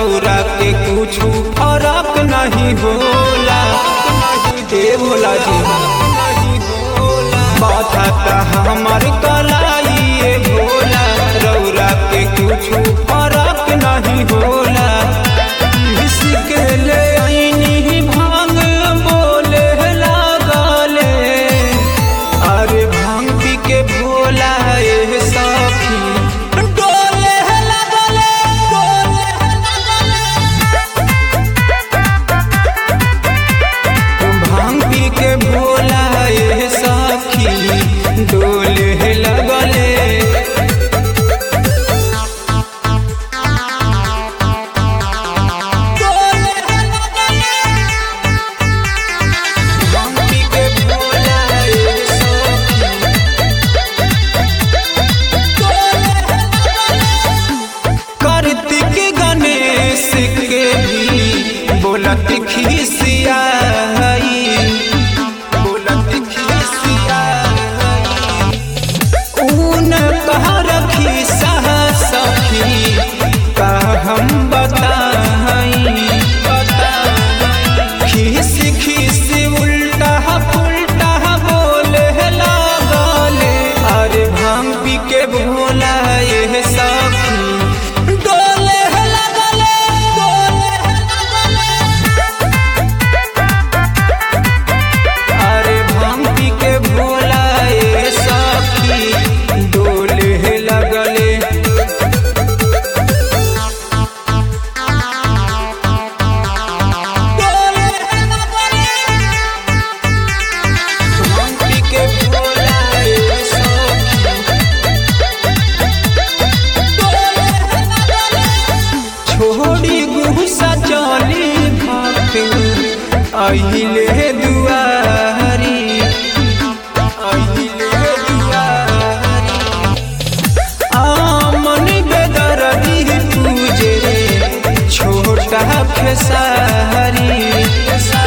रौरा के कुछ फर्क नहीं होला ए भोला जी माथा ता हमर कलाई ए भोला रौरा के कुछ फर्क नहीं होला इसके ले आईनी भांग बोले लागले अरे भांग पी के भोला ए सखी डोले लागले डोले भांग पी के भोला ए सखी डोले लगले भांग पी के भोला ए सखी कार्तिक गणेश के भी बोलत खिसियाई बोलत खिसियाई ऊन कह रखी सह सखी का हम बताई खिस खिस उल्टा पुल्टा बोले लागले अरे भांग पी के भोला ये सखी डोले लगले डोले अरे भांग पी के भोला ये सखी डोले लगले भांग पी के भोला ये सखी छोड़ी गुस्सा चली भाग अहिले दुआरी अहिले दुआरी आमन बेदरदी पूजे छोटा खेसारी